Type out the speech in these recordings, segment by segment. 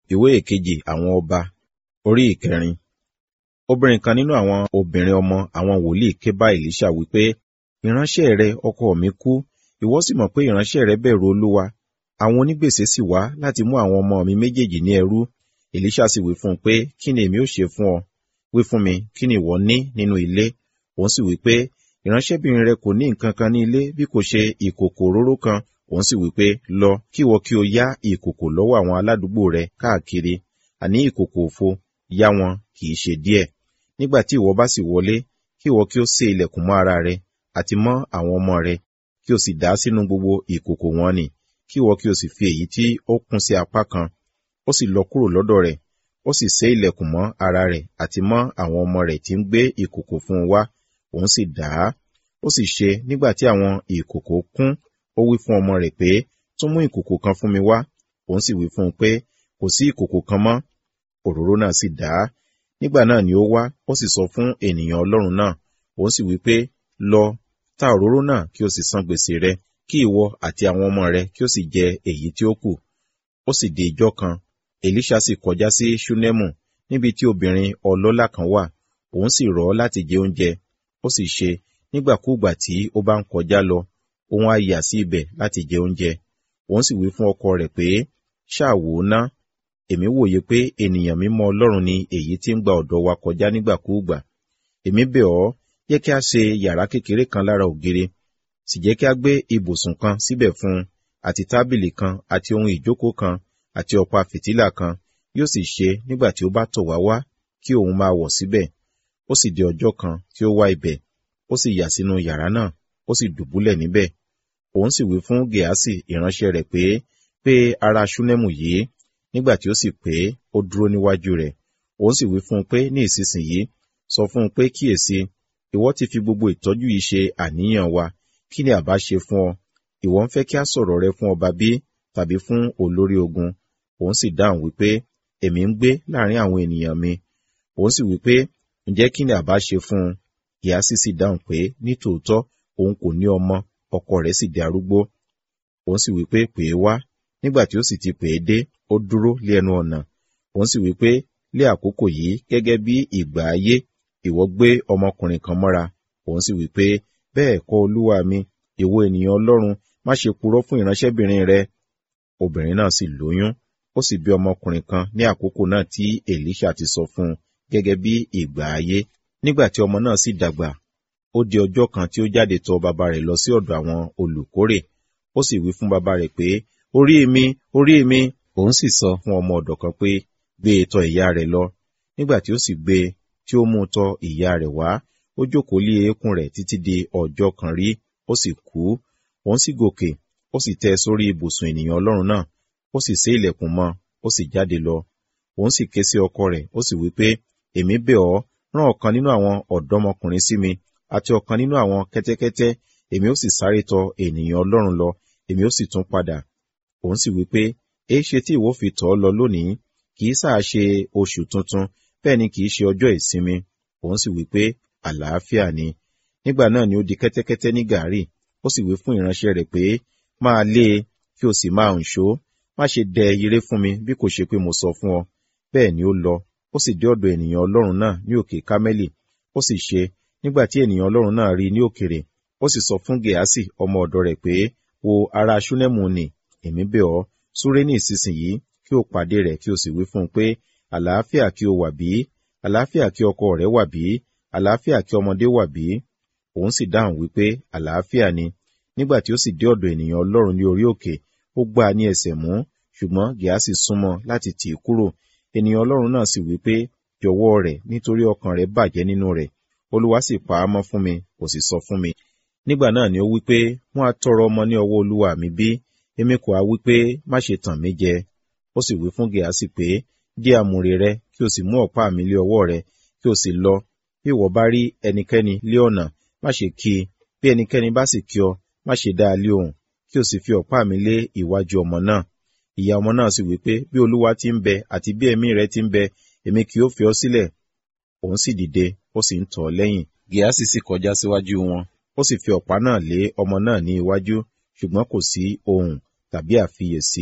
ìwé ìkejì àwọn ọba orí ìkẹrin obìnrin kan nínú àwọn obìnrin ọmọ àwọn wòlíì ké bá èlíṣà wípé ìránṣẹ́ rẹ ọkọ mi kú ìwọ sì mọ̀ pé ìránṣẹ́ rẹ bẹ̀rù olúwa àwọn onígbèsè sì wá láti mú àwọn ọmọ mi méjèèjì ní ẹrú èlíṣà sì wí fún un pé kí ni èmi ó ṣe fún ọ wí fún mi kí ni ìwọ ní nínú ilé òun sì wí pé ìránṣẹ́bìnrin rẹ kò ní nǹkan kan ní ilé bí kò ṣe ìkòkò òróró kan òun sì wí pé lọ kí ìwọ kí o yá ìkòkò lọ́wọ́ àwọn aládùúgbò rẹ káàkiri àní ìkòkò òfo yá wọn kì í ṣe díẹ̀ nígbà tí ìwọ bá sì wọlé kí ìwọ kí o sé ilẹ̀kùn mọ́ ara rẹ àti mọ́ àwọn ọmọ rẹ kí o sì dà sínú gbogbo ìkòkò wọn nì kí ìwọ kí o sì fi èyí tí ó kún sí apá kan ó sì lọ kúrò lọ́dọ̀ rẹ̀ ó sì sé ilẹ̀kùn mọ́ ara rẹ̀ àti mọ́ àwọn ọmọ rẹ̀ tí ń gbé ìkòkò fún un wá òun sì dà á ó sì ṣe nígbà tí àwọn ìkòkò kún ó wí fún ọmọ rẹ̀ pé tún mú ìkòkò kan fún mi wá òun sì wí fún un pé kò sí ìkòkò kan mọ́ òróró náà sì dà á nígbà náà ni ó wá ó sì sọ fún ènìyàn ọlọ́run náà òun sì wí pé lọ ta òróró náà kí o sì san gbèsè rẹ kí ìwọ àti àwọn ọmọ rẹ kí o sì jẹ èyí tí ó kù ó sì di ijọ́ kan èlíṣà sì kọjá sí ṣúnẹ́mù níbi tí obìnrin ọlọ́lá kan wà òun sì rọ̀ ọ́ láti jẹ oúnjẹ ó sì ṣe nígbàkúùgbà tí ó bá ń kọjá lọ òun á yà sí ibẹ̀ láti jẹ oúnjẹ òun sì wí fún ọkọ rẹ̀ pé ṣáà wò ó ná èmi wòye pé ènìyàn mímọ́ ọlọ́run ni èyí tí ń gba ọ̀dọ̀ wa kọjá nígbàkúùgbà èmi bẹ̀ ọ́ yẹ kí a ṣe yàrá kékeré kan lára ògiri sì jẹ́ kí a gbé ibùsùn kan síbẹ̀ fún un àti tábìlì kan àti ohun ìjókòó kan àti ọ̀pá fìtílà kan yóò sì ṣe nígbà tí ó bá tọ̀ wá wá kí òun máa wọ̀ síbẹ̀ ó sì di ọjọ́ kan tí ó wá ibẹ̀ ó sì yà sínú yàrá náà ó sì dùbúlẹ̀ níbẹ̀ òun sì wí fún gèásì ìránṣẹ́ rẹ̀ pé pé ara ṣúnẹ́mù yìí nígbà tí ó sì pé ó dúró níwájú rẹ̀ òun sì wí fún un pé ní ìsinsìnyí sọ fún un pé kíyèsí ìwọ ti fi gbogbo ìtọ́jú yìí ṣe àníyàn wa kí ni àbá ṣe fún ọ ìwọ ń fẹ́ kí a sọ̀rọ̀ rẹ fún ọba bí tàbí fún olórí ogun òun sì dáhùn wípé èmi ń gbé láàrin àwọn ènìyàn mi òun sì wípé ǹjẹ́ kí ni àbá ṣe fún un gíásì sì dáhùn pé nítòótọ́ òun kò ní ọmọ ọkọ rẹ̀ sì di arúgbó òun sì wípé pè é wá nígbà tí ó sì ti pè é dé ó dúró lé ẹnu ọ̀nà òun sì wípé lé àkókò yìí gẹ́gẹ́ bí ìgbà ayé ìwọ gbé ọmọkùnrin kan mọ́ra òun sì wípé bẹ́ẹ̀ kọ́ olúwa mi ìwọ ènìyàn ọlọ́run má ṣe purọ́ fún ìránṣẹ́bìnrin rẹ obìnrin náà sì lóyún ó sì bí ọmọkùnrin kan ní àkókò náà tí èlíṣà ti sọ fún un gẹ́gẹ́ bí ìgbà ayé nígbà tí ọmọ náà sì dàgbà ó di ọjọ́ kan tí ó jáde tọ̀ bàbá rẹ̀ lọ sí ọ̀dọ̀ àwọn olùkórè ó sì wí fún bàbá rẹ̀ pé orí mi orí mi òun sì sọ fún ọmọ ọ̀dọ̀ kan pé gbé e tọ̀ ìyá rẹ̀ lọ nígbà tí ó sì gbé e tí ó mú un tọ̀ ìyá rẹ̀ wá ó jókòó lé eékún rẹ̀ títí di ọjọ́ kan rí ó sì kú òun sì gòkè ó sì tẹ́ sórí ibùsùn ènìyàn ọlọ́run náà ó sì sé ilẹ̀kùn mọ́ ó sì jáde lọ òun sì ké sí ọkọ rẹ̀ ó sì wí pé èmi bẹ̀ ọ́ rán ọ̀kan nínú àwọn ọ̀dọ́mọkùnrin sí mi àti ọ̀kan nínú àwọn kẹ́tẹ́kẹ́tẹ́ èmi ó sì sáré tọ̀ ènìyàn ọlọ́run lọ èmi ó sì tún padà òun sì wí pé èé ṣe tí ìwọ fi tọ̀ ọ́ lọ lónìí kì í sáà ṣe oṣù tuntun bẹ́ẹ̀ ni kì í ṣe ọjọ́ ìsinmi òun sì wí pé àlàáfíà ni nígbà náà ni ó di kẹ́tẹ́kẹ́tẹ́ ní gàárì ó sì wí fún ìránṣẹ́ rẹ̀ pé máa lé e kí o sì máa ń ṣó má ṣe dẹ ire fún mi bí kò ṣe pé mo sọ fún ọ bẹ́ẹ̀ ni ó lọ ó sì dé ọ̀dọ̀ ènìyàn ọlọ́run náà ní òkè kámẹ́lì ó sì ṣe nígbà tí ènìyàn ọlọ́run náà rí ní òkèrè ó sì sọ fún gèásì ọmọ ọ̀dọ̀ rẹ̀ pé wo ara ṣúnẹ́mù nì èmi bẹ̀ ọ́ súré ní ìsinsìnyí kí o pàdé rẹ̀ kí o sì wí fún un pé àlàáfíà kí o wà bí àlàáfíà kí ọkọ rẹ̀ wà bí àlàáfíà kí ọmọdé wà bí òun sì dáhùn wípé àlàáfíà ni nígbà tí ó sì dé ọ̀dọ̀ ènìyàn ọlọ́run ní orí òkè ó gbá a ní ẹsẹ̀ mú ṣùgbọ́n gíásì súnmọ́ láti tì í kúrò ènìyàn ọlọ́run náà sì wípé jọ̀wọ́ rẹ̀ nítorí ọkàn rẹ̀ bàjẹ́ nínú rẹ̀ olúwa sì pa á mọ́ fún mi kò sì sọ fún mi nígbà náà ni ó wípé wọ́n á tọrọ ọmọ ní ọwọ́ olúwa mi bí èmi kò á wípé má ṣe tàn mí jẹ ó sì wí fún gíásì pé dí àmùrè rẹ kí o sì mú ọ̀pá mi lé ọwọ́ rẹ kí o sì lọ bí ìwọ bá rí ẹnikẹ́ni lé ọ̀nà má ṣe kí i bí ẹnikẹ́ni bá sì kí ọ má ṣe dá a lé òun kí o sì fi ọ̀pá mi lé iwájú ọmọ náà ìyá ọmọ náà sì wí pé bí olúwa ti ń bẹ àti bí ẹ̀mí rẹ ti ń bẹ èmi kì yóò fi ọ́ sílẹ̀ òun sì dìde ó sì ń tọ̀ ọ́ lẹ́yìn gíásì sì kọjá síwájú wọn ó sì fi ọ̀pá náà lé ọmọ náà ní iwájú ṣùgbọ́n kò sí ohùn tàbí àfiyèsí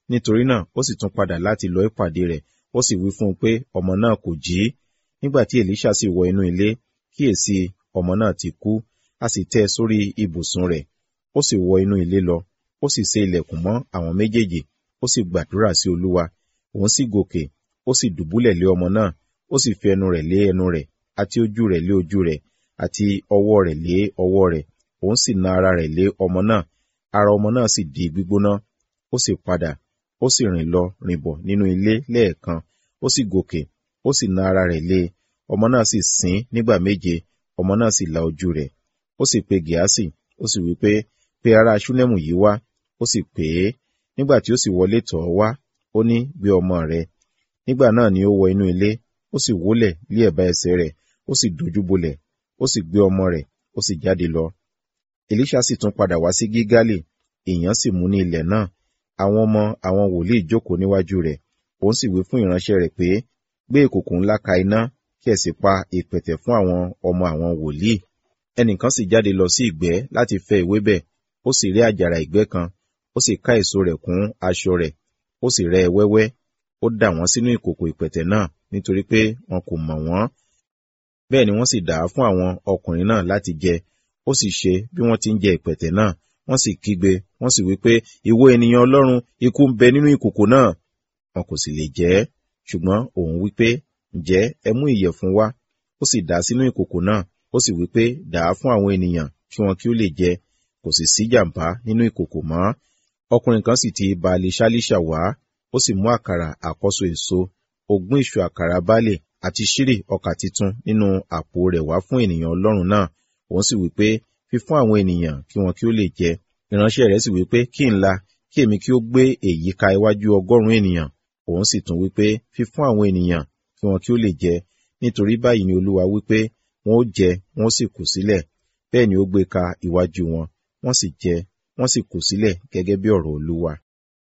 nítorí náà ó sì tún padà láti lọ ìpàdé rẹ̀ ó sì wí fún un pé ọmọ náà kò jí nígbà tí èlíṣà sì wọ inú ilé kíyèsí ọmọ náà ti kú a sì tẹ́ ẹ sórí ibùsùn rẹ̀ ó sì wọ inú ilé lọ ó sì sé ilẹ̀kùn mọ́ àwọn méjèèjì ó sì gbàdúrà sí olúwa òun sì gòkè ó sì dùbúlẹ̀ lé ọmọ náà ó sì fi ẹnu rẹ̀ lé ẹnu rẹ̀ àti ojú rẹ̀ lé ojú rẹ̀ àti ọwọ́ rẹ̀ lé ọwọ́ rẹ̀ òun sì na ara rẹ̀ lé ọmọ náà ara ọmọ náà sì di gbígbóná ó sì padà ó sì rìn lọ rìn bọ̀ nínú ilé lẹ́ẹ̀kan ó sì gòkè ó sì na ara rẹ̀ lé ọmọ náà sì sín nígbà méje ọmọ náà sì la ojú rẹ̀ ó sì pe gíásì ó sì wí pé pe ará ṣúnẹ́mù yìí wá ó sì pè é nígbà tí ó sì wọlé tọ̀ ọ́ wá ó ní gbé ọmọ rẹ̀ nígbà náà ni ó wọ inú ilé ó sì wólẹ̀ lé ẹ̀bá ẹsẹ̀ rẹ̀ ó sì dojú bolẹ̀ ó sì gbé ọmọ rẹ̀ ó sì jáde lọ èlíṣà sì tún padà wá sí gígálì èèyàn sì mú ní ilẹ̀ náà àwọn ọmọ àwọn wòlíì jókòó níwájú rẹ̀ òun sì wí fún ìránṣẹ́ rẹ̀ pé gbé ìkòkò ńlá ka iná kí ẹ sì pa ìpẹ̀tẹ̀ fún àwọn ọmọ àwọn wòlíì ẹnìkan sì jáde lọ sí ìgbẹ́ láti fẹ́ ewébẹ̀ ó sì rí àjàrà ìgbẹ́ kan ó sì ká èso rẹ̀ kún aṣọ rẹ̀ ó sì rẹ́ ẹ wẹ́wẹ́ ó dà wọ́n sínú ìkòkò ìpẹ̀tẹ̀ náà nítorí pé wọn kò mọ̀ wọ́n bẹ́ẹ̀ ni wọ́n sì dà á fún àwọn ọkùnrin náà láti jẹ ó sì ṣe bí wọ́n ti ń jẹ ìpẹ̀tẹ̀ náà wọ́n sì kígbe wọ́n sì wí pé ìwọ ènìyàn ọlọ́run ikú ń bẹ nínú ìkòkò náà wọn kò sì lè jẹ ẹ́ ṣùgbọ́n òun wí pé ǹjẹ́ ẹ mú ìyẹ̀fun wá ó sì dà á sínú ìkòkò náà ó sì wí pé dà á fún àwọn ènìyàn kí wọn kí ó lè jẹ kò sì sí jàǹbá nínú ìkòkò mọ́ ọkùnrin kan sì ti baálé ṣálíṣà wá ó sì mú àkàrà àkọ́so èso ogún ìṣù àkàrà baálé àti ṣírì ọkà titun nínú àpò rẹ̀ wá fún ènìyàn ọlọ́run náà òun sì wí pé fi fún àwọn ènìyàn kí wọn kí ó lè jẹ ìránṣẹ́ rẹ̀ sì wí pé kí n la kí èmi kí ó gbé èyí ka iwájú ọgọ́rùn-ún ènìyàn òun sì tún wí pé fi fún àwọn ènìyàn kí wọn kí ó lè jẹ nítorí báyìí ni olúwa wí pé wọn ó jẹ wọn ó sì kù sílẹ̀ bẹ́ẹ̀ ni ó gbé ka iwájú wọn wọ́n sì jẹ wọ́n sì kù sílẹ̀ gẹ́gẹ́ bí ọ̀rọ̀ olúwa